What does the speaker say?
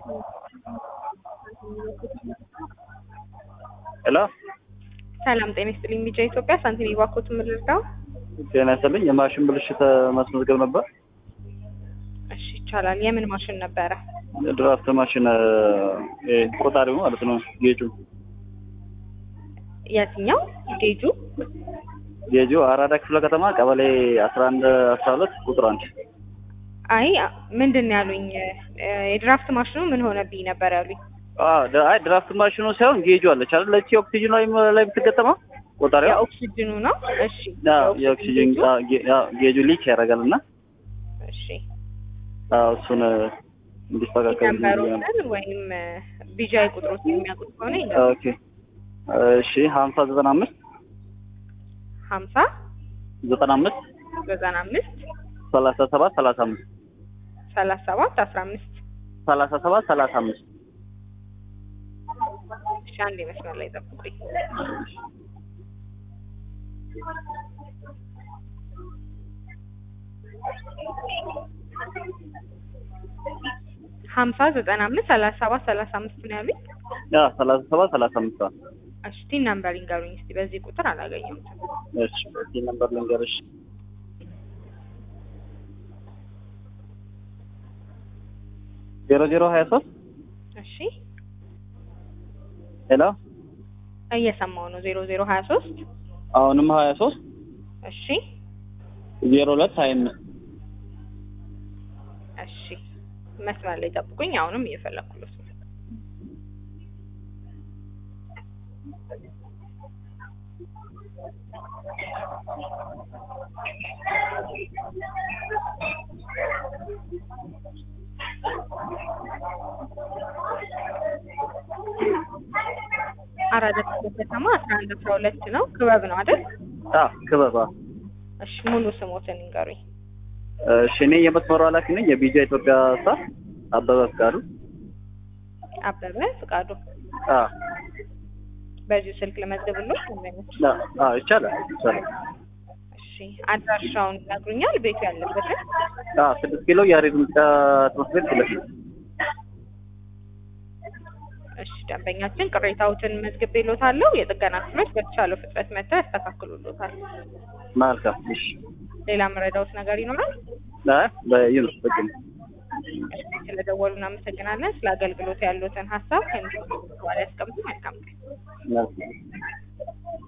ሄሎ ሰላም ጤና ይስጥልኝ። ሚዲያ ኢትዮጵያ ሳንቲም ባኮት ምልርዳው። ጤና ይስጥልኝ። የማሽን ብልሽት ማስመዝገብ ነበር። እሺ ይቻላል። የምን ማሽን ነበረ? ድራፍት ማሽን እ ቆጣሪው ማለት ነው። ጌጁ የትኛው ጌጁ? ጌጁ አራዳ ክፍለ ከተማ ቀበሌ አስራ አንድ አስራ ሁለት ቁጥር አንድ አይ ምንድን ነው ያሉኝ? እ የድራፍት ማሽኑ ምን ሆነብኝ ነበር ያሉኝ። አይ ድራፍት ማሽኑ ሳይሆን ጌጁ አለች አይደል? ለቺ ኦክሲጅን ላይ ላይ የምትገጠመው ቆጣሪዋ የኦክሲጅኑ ነው። እሺ አዎ፣ የኦክሲጅን አዎ፣ ጌ- አዎ፣ ጌጁ ሊክ ያደርጋል እና እሺ አዎ፣ እሱን እንዲስተካከል ነምበሮትን ወይም ቢጃይ ቁጥሮች የሚያውቁት ከሆነ ይንገሩኝ። ኦኬ እሺ ሀምሳ ዘጠና አምስት ሀምሳ ዘጠና አምስት ዘጠና አምስት ሰላሳ ሰባት ሰላሳ አምስት ሰላሳ ሰባት አስራ አምስት ሰላሳ ሰባት ሰላሳ አምስት እሺ አንድ መስመር ላይ ጠብቁኝ። ሀምሳ ዘጠና አምስት ሰላሳ ሰባት ሰላሳ አምስት ነው ያሉኝ። ያ ሰላሳ ሰባት ሰላሳ አምስት አዎ። እሺ ቲን ነምበር ይንገሩኝ እስቲ። በዚህ ቁጥር አላገኘሁትም። እሺ እዚህ ነምበር ልንገርሽ ዜሮ ዜሮ ሀያ ሶስት እሺ ሄሎ እየሰማው ነው። ዜሮ ዜሮ ሀያ ሶስት አሁንም ሀያ ሶስት እሺ ዜሮ ሁለት ሀያ አምስት እሺ መስመር ላይ ጠብቁኝ። አሁንም እየፈለኩለት ነው። አራዳ ክፍለ ከተማ አስራ አንድ አስራ ሁለት ነው። ክበብ ነው አይደል? አዎ ክበባ እሺ ሙሉ ስሞትን ይንገሩኝ። እሺ እኔ የመስመሩ ኃላፊ ነኝ የቢጃ ኢትዮጵያ ስታፍ አበበ ፍቃዱ አበበ ፍቃዱ። አዎ በዚሁ ስልክ ልመዝግብሎት ወይስ? አዎ ይቻላል ይቻላል እሺ አድራሻውን ይነግሩኛል? ቤቱ ያለበትን አዎ ስድስት ኪሎ የያሬድ ሙዚቃ ትምህርት ቤት ፊት ለፊት እሺ ደንበኛችን ቅሬታዎትን መዝግቤሎታለሁ። የጥገና ክፍሎች በተቻለው ፍጥነት መጥተው ያስተካክሉሎታል። መልካም እሺ ሌላ መረዳውት ነገር ይኖራል? አይ በዩኑስ በቂ ነው ስለደወሉ እናመሰግናለን። ስለ አገልግሎት ያሉትን ሀሳብ ከሚሰጡ በኋላ ያስቀምጡ። መልካም ቀን። መልካም